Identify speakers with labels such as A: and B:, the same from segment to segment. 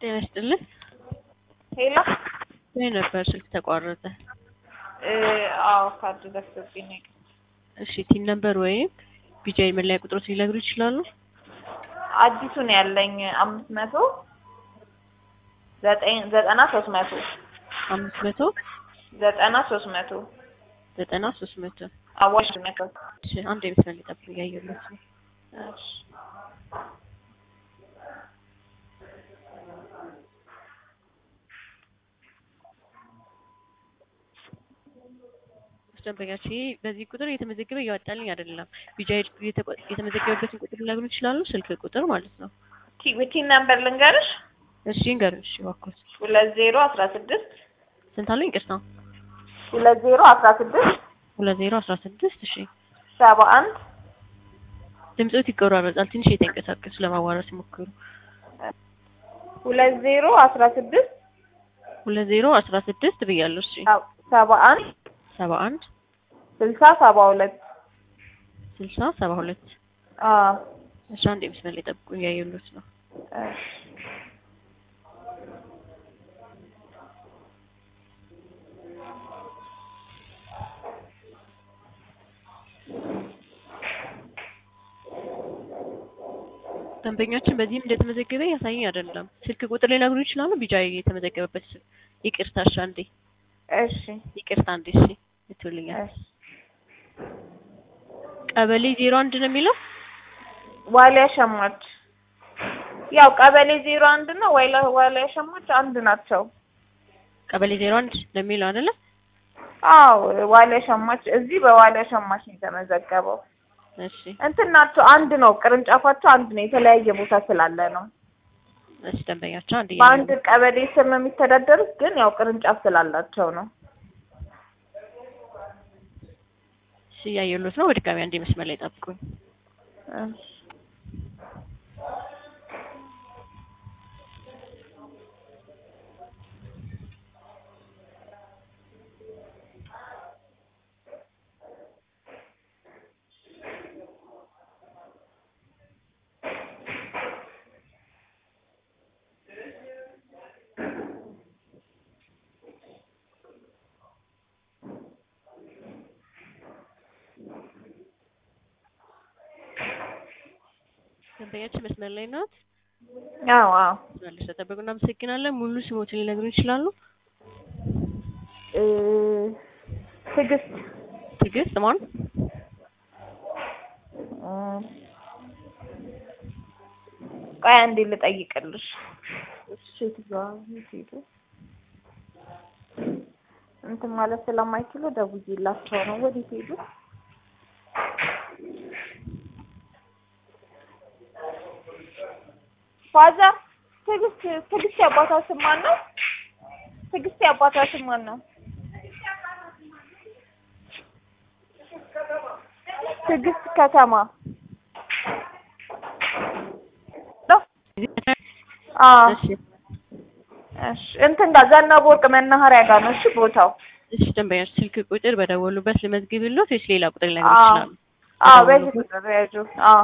A: ጤና ይስጥልን።
B: ሄሎ
A: ምን ነበር ስልክ ተቋረጠ?
B: እ አዎ ካርድ ዘግቶብኝ ነው።
A: እሺ ቲን ነበር ወይም ቢጃይ መለያ ቁጥሮት ሊነግሩ ይችላሉ?
B: አዲሱ ነው ያለኝ አምስት መቶ ዘጠኝ ዘጠና ሶስት መቶ
A: አምስት መቶ
B: ዘጠና ሶስት መቶ
A: ዘጠና ሶስት መቶ
B: አዋሽ መቶ
A: እሺ አንድ የመስመር ሊጠብቅ እያየሁለት ነው።
B: እሺ
A: ደንበኛችን ይሄ በዚህ ቁጥር እየተመዘገበ እያወጣልኝ አይደለም። ቢጃይ የተቆ- የተመዘገበበትን ቁጥር ሊነግሩ ይችላሉ? ስልክ ቁጥር ማለት ነው።
B: ቲ ቲን ነምበር ልንገርሽ
A: እሺ ንገሩኝ። እሺ እባክዎት
B: ሁለት ዜሮ አስራ ስድስት
A: ስንት አሉኝ? ይቅርታ
B: ሁለት ዜሮ አስራ ስድስት
A: ሁለት ዜሮ አስራ ስድስት እሺ
B: ሰባ አንድ
A: ድምፆት ይቆራረጣል። ትንሽ የተንቀሳቀሱ ለማዋራት ሲሞክሩ።
B: ሁለት ዜሮ አስራ ስድስት
A: ሁለት ዜሮ አስራ ስድስት ብያለሁ። እሺ
B: ሰባ አንድ
A: ሰባ አንድ
B: ስልሳ ሰባ ሁለት
A: ስልሳ ሰባ ሁለት
B: አዎ
A: እሺ አንድ የመስመር ላይ ጠብቁ እያየሁት ነው።
B: እሺ
A: ደንበኛችን በዚህም እንደተመዘገበ ያሳየኝ አይደለም። ስልክ ቁጥር ሊነግሩ ይችላሉ? ቢጃይ የተመዘገበበት ስልክ ይቅርታ፣ እሺ አንዴ
B: እሺ
A: ይቅርታ፣ አንዴ እሺ ይትውልኛል።
B: እሺ
A: ቀበሌ ዜሮ አንድ ነው የሚለው
B: ዋሊያ ሸማች ያው ቀበሌ ዜሮ አንድ ነው ዋይላ ዋሊያ ሸማች አንድ ናቸው።
A: ቀበሌ ዜሮ አንድ ነው የሚለው አይደለ?
B: አዎ ዋሊያ ሸማች እዚህ በዋሊያ ሸማች ነው የተመዘገበው።
A: እሺ
B: እንትን ናቸው አንድ ነው፣ ቅርንጫፋቸው አንድ ነው። የተለያየ ቦታ ስላለ ነው።
A: እሺ ደንበኛቸው አንድ
B: በአንድ ቀበሌ ስር ነው የሚተዳደሩት፣ ግን ያው ቅርንጫፍ ስላላቸው ነው።
A: እሺ እያየሁት ነው። በድጋሚ አንዴ መስመር ላይ ጠብቁኝ።
B: እሺ
A: ደንበኛችን መስመር ላይ ናት።
B: አዎ አዎ
A: መልሰ ጠበቁ። እናመሰግናለን። ሙሉ ስሞትን ሊነግሩን ይችላሉ?
B: እ ትዕግስት
A: ትዕግስት ማን?
B: እ ቆይ አንዴ ልጠይቅልሽ። ሴትዮዋ የት ሄዱ? እንትን ማለት ስለማይችሉ ደውዬላቸው ነው። ወዴት ሄዱ? ፋዘር ትዕግስት ትዕግስት የአባቷ ስም ማን ነው? ትዕግስት የአባቷ ስም ማን ነው? ትዕግስት ከተማ ነው? አዎ
A: እሺ
B: እሺ እንትን ጋር ዘነበ ወርቅ መናኸሪያ ጋር ነው። እሺ ቦታው
A: እሺ ደንበኛችን ስልክ ቁጥር በደወሉበት ልመዝግብልዎት ወይስ ሌላ ቁጥር ሊነግሩ
B: አዎ
A: ይችላሉ?
B: አዎ በዚህ ቁጥር ያዙ። አዎ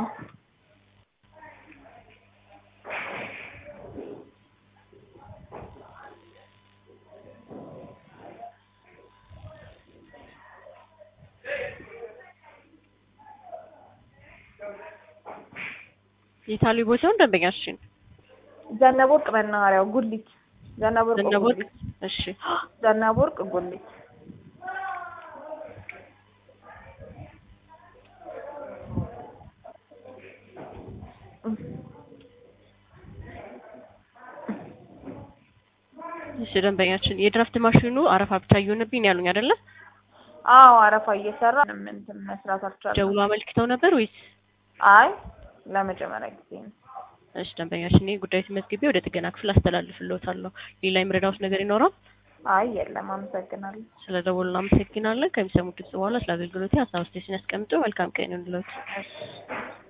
A: የታሉ ቦታውን ደንበኛችን?
B: ዘነበ ወርቅ መናኸሪያው ጉሊት ዘነበ ወርቅ
A: ዘነበ ወርቅ
B: ጉሊት
A: እሺ
B: ዘነበ ወርቅ ጉሊት
A: እሺ ደንበኛችን የድራፍት ማሽኑ አረፋ ብቻ እየሆነብኝ ነው ያሉኝ አይደለ?
B: አዎ አረፋ እየሰራ ምንም እንትን መስራት አልቻለም።
A: ደውሎ አመልክተው ነበር ወይስ?
B: አይ ለመጀመሪያ ጊዜ ነው።
A: እሺ ደንበኛችን ይህ ጉዳይ ተመዝግቤ ወደ ጥገና ክፍል አስተላልፍልዎታለሁ። ሌላ የምረዳዎት ነገር ይኖራል?
B: አይ የለም፣ አመሰግናለሁ።
A: ስለ ደወሉ እናመሰግናለን። ከሚሰሙት ድምጽ በኋላ ስለ አገልግሎቴ ሀሳብ አስተያየትን ያስቀምጡ። መልካም ቀን ይሁንልዎት።
B: እሺ